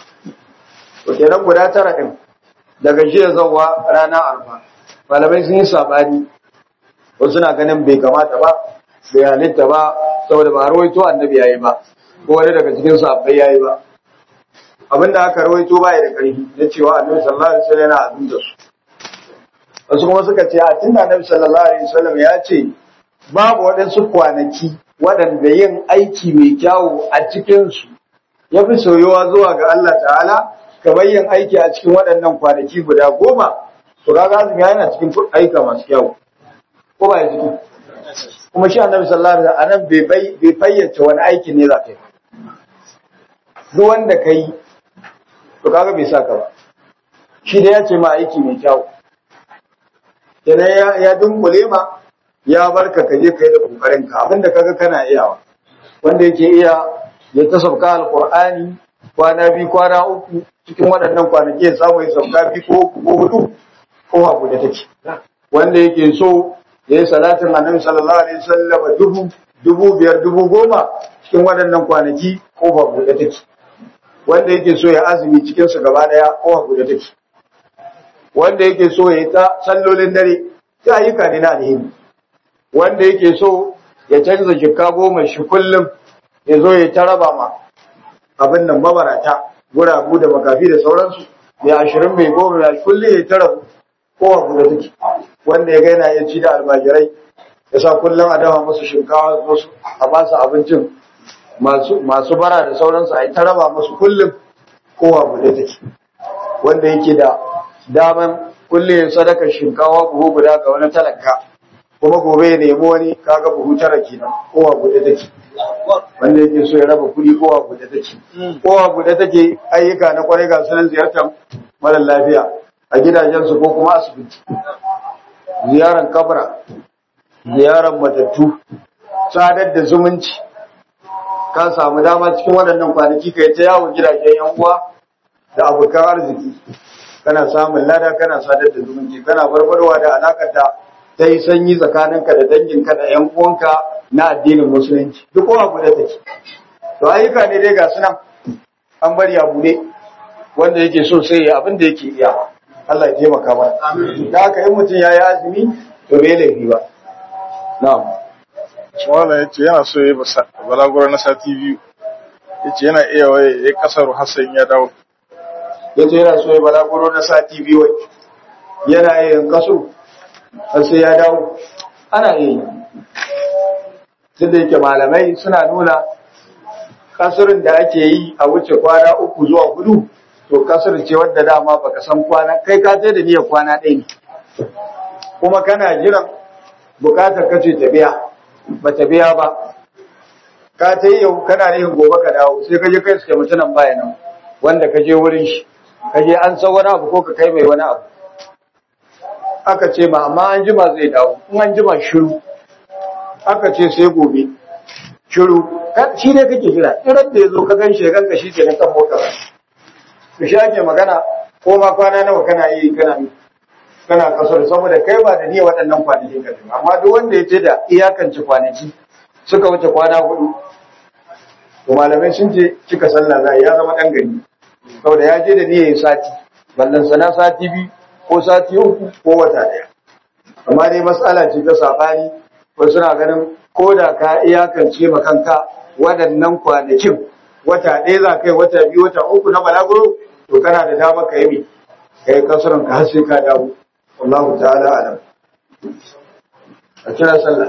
to kenan guda tara din daga jiya zuwa rana arfa malamai sun yi sabani wasu na ganin bai kamata ba bai halitta ba saboda ba rawaito annabi yayi ba ko wani daga cikin sahabbai yayi ba abinda aka rawaito baya da ƙarfi na cewa annabi sallallahu alaihi wasallam yana azumta su wasu kuma suka ce a tunda annabi sallallahu alaihi wasallam ya ce babu waɗansu kwanaki waɗanda yin aiki mai kyawu a cikin su ya fi soyuwa zuwa ga Allah ta'ala kamar yin aiki a cikin waɗannan kwanaki guda goma to kaga azumi yana cikin aika masu kyawu ko ba ya ciki kuma shi annabi sallallahu alaihi wasallam anan bai bai bai fayyace wani aiki ne za ka yi duk wanda kai to kaga bai saka ba shi da ya ce ma aiki mai kyau kenan ya ya dunkule ma ya barka ka je kai da kokarin ka abinda kaga kana iyawa wanda yake iya ya ta sauka alqur'ani kwana biyu kwana uku cikin waɗannan kwanaki ya samu ya sauka biyu ko uku ko hudu ko abu da take wanda yake so ya yi salatin annabi sallallahu alaihi wasallam dubu dubu biyar dubu goma cikin waɗannan kwanaki ko ba buɗe take wanda yake so ya azumi cikin su gaba daya ko ba buɗe take wanda yake so ya yi ta sallolin dare ta ayyuka ne na alheri wanda yake so ya canza jikka goma shi kullum ya zo ya ta raba ma abin nan mabarata guragu da makafi da sauransu mai ashirin mai goma mai kullum ya ta rabu ko ba buɗe take wanda ya gaina ya ci da almajirai ya sa kullum a dafa musu shinkawa musu a ba su abincin masu masu bara da sauransu a yi ta raba musu kullum kowa buɗe take wanda yake da daman kullum sadakar shinkawa buhu guda ga wani talaka kuma gobe ya nemi wani kaga buhu tara kenan kowa buɗe take wanda yake so ya raba kuɗi kowa buɗe take kowa buɗe take ayyuka na kwarai ga sunan ziyartar mara lafiya a gidajensu ko kuma asibiti ziyarar kabra ziyarar matattu sadar da zumunci ka samu dama cikin waɗannan kwanaki kai ta yawon gidajen yan uwa da abokan arziki kana samun lada kana sadar da zumunci kana barbarwa da alakar da ta yi sanyi tsakaninka da danginka da yan uwanka na addinin musulunci duk kowa guda take to ayyuka ne dai ga sunan an bari abu ne wanda yake so sai ya abin da yake iya Allah ya taimaka mana da haka in mutum ya yi azumi to bai laifi ba na'am Malam ya ce yana so ya yi balaguro na sati biyu. Ya ce yana iya waye ya kasar Hassan ya dawo. yace yana so ya balaguro na sati biyu wai yana yin kaso har sai ya dawo ana iya yi duk da yake malamai suna nuna kasurin da ake yi a wuce kwana uku zuwa hudu to kasar ce wadda dama baka san kwana kai ka je da niyyar kwana ɗaya ne kuma kana jiran bukatar kace ta biya ba ta biya ba ka ta yi yau kana nihin gobe ka dawo sai ka je kai suke mutunan baya nan wanda ka je wurin shi ka je an san wani abu ko ka kai mai wani abu aka ce ma amma an jima zai dawo in an jima shiru aka ce sai gobe shiru shi ne kake jira irin da ya zo ka gan shi ganka shi ke na kan motar to shi ake magana ko ma kwana nawa kana yi kana kana kasar saboda kai ba da niyya waɗannan kwanaki ka amma duk wanda ya ce da iyakance kwanaki suka wuce kwana hudu to malamai sun ce cika sallah za ya zama dan gari saboda ya je da niyyar sati ballan sana sati biyu ko sati uku ko wata daya amma dai matsala ce ta sabani ko suna ganin ko da ka iyakance ma kanka waɗannan kwanakin wata ɗaya za kai wata biyu wata uku na balaguro to kana da dama ka yi ka yi kasuran ka har sai ka dawo wallahu ta'ala alam a kira sallah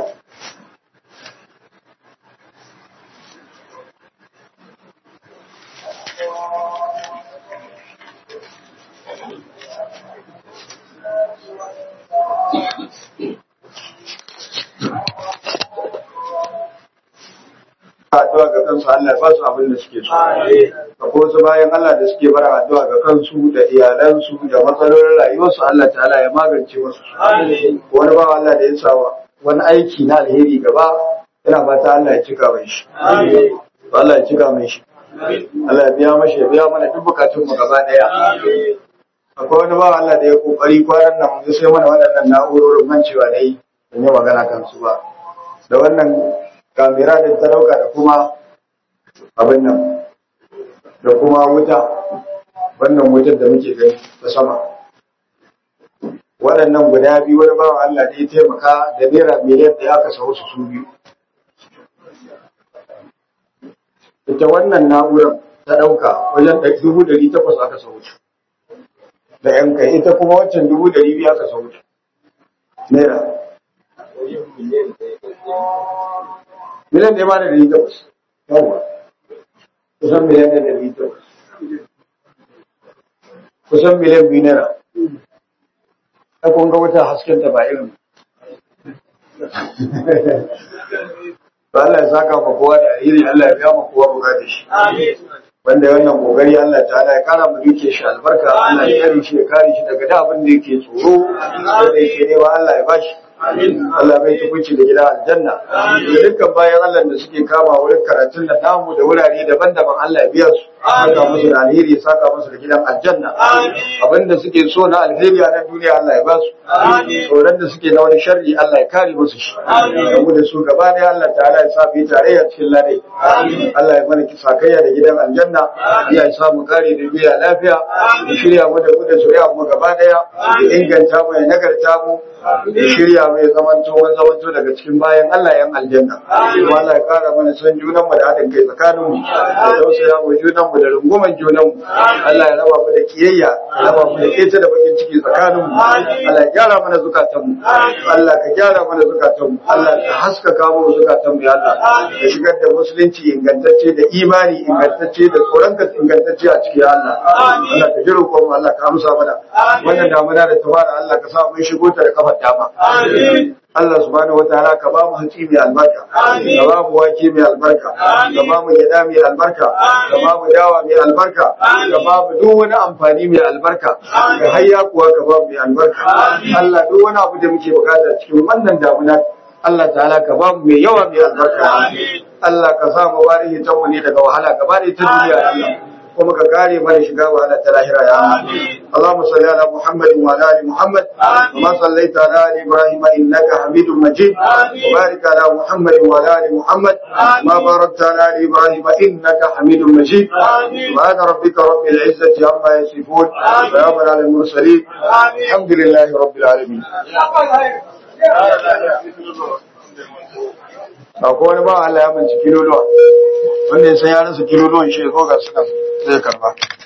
addu'a ga kansu Allah ya ba su abin da suke so. Akwai wasu bayan Allah da suke bara addu'a ga kansu da iyalansu da matsalolin rayuwarsu Allah ta'ala ya magance musu. Wani ba Allah da ya sa wani aiki na alheri gaba yana fata Allah ya cika mai shi. Allah ya cika mai shi. Allah ya biya mashi ya biya mana duk bukatun mu gaba daya. Akwai wani ba Allah da ya kokari kwanan nan mun sai mana waɗannan na'urorin mancewa da yi ban yi magana kansu ba. Da wannan kamera da ta dauka da kuma abin nan da kuma wuta wannan wutar da muke gani ta sama waɗannan guda biyu wani bawan Allah da ya taimaka da naira miliyan da aka sau su su biyu ita wannan na'urar ta ɗauka wajen dubu ɗari takwas aka sau su da yan kai ita kuma waccan dubu ɗari biyu aka sau su naira miliyan ɗaya ma da ɗari takwas yawwa kusan miliyan ɗaya da ɗari takwas kusan miliyan biyu naira ta kun ga wata hasken ta ba irin ba Allah ya saka ma kowa da alheri Allah ya biya ma kowa bukatar shi wanda wannan kokari Allah ta'ala ya kara mu duke shi albarka Allah ya kare shi ya kare shi daga da abin da yake tsoro da yake nema Allah ya bashi Allah bai tukunci da gida aljanna da dukkan bayan Allah da suke kama wurin karatun da namu da wurare daban-daban Allah ya biya su saka musu da alheri ya saka musu da gidan aljanna abinda suke so na alheri a nan duniya Allah ya ba su tsoron da suke na wani sharri Allah ya kare musu shi da mu da su gaba ɗaya Allah ta'ala ya sa fi tarayya cikin ladai Allah ya mana sakayya da gidan aljanna Allah ya sa mu kare da duniya lafiya ya shirya mu da mu da zuriya mu gaba ɗaya ya inganta mu ya nagarta mu ya shirya mai zamanto wani zamanto daga cikin bayan Allah yan aljanna kuma Allah ya kara mana son junan mu da haɗin kai tsakanin mu da tausaya mu junan mu da runguman junan mu Allah ya raba mu da kiyayya ya raba mu da kece da bakin ciki tsakanin mu Allah ya gyara mana zukatan mu Allah ka gyara mana zukatan mu Allah ka haskaka mu zukatan mu ya Allah ka shigar da musulunci ingantacce da imani ingantacce da tsoronka ingantacce a cikin Allah Allah ka jiro mu Allah ka amsa mana wannan damuna da ta fara Allah ka sa mun shigo ta da kafar dama Allah subhanahu wataala ka ba mu hatsi mai albarka ka ba mu wake mai albarka ka ba mu gyada mai albarka ka ba mu dawa mai albarka ka ba mu duk wani amfani mai albarka ka hayya kuwa ka ba mu mai albarka Allah duk wani abu da muke bukata cikin wannan damuna Allah ta'ala ka ba mu mai yawa mai albarka Allah ka sa mu warihi ta mu ne daga wahala gaba da ta duniya Allah kuma ka kare mana shiga wahala ta lahira ya Allah Allahumma salli ala Muhammad wa ala ali Muhammad kama sallaita ala ali Ibrahim innaka Hamidum Majid wa barik ala Muhammad wa ala ali Muhammad kama barakta ala ali Ibrahim innaka Hamidum Majid subhana rabbika rabbil izzati amma yasifun wa salamun ala al mursalin alhamdulillahi rabbil alamin akwai wani ba Allah ya binciki kiloluwa wanda ya san ya rasa kiloluwan shi ya zo ga sunan zai karba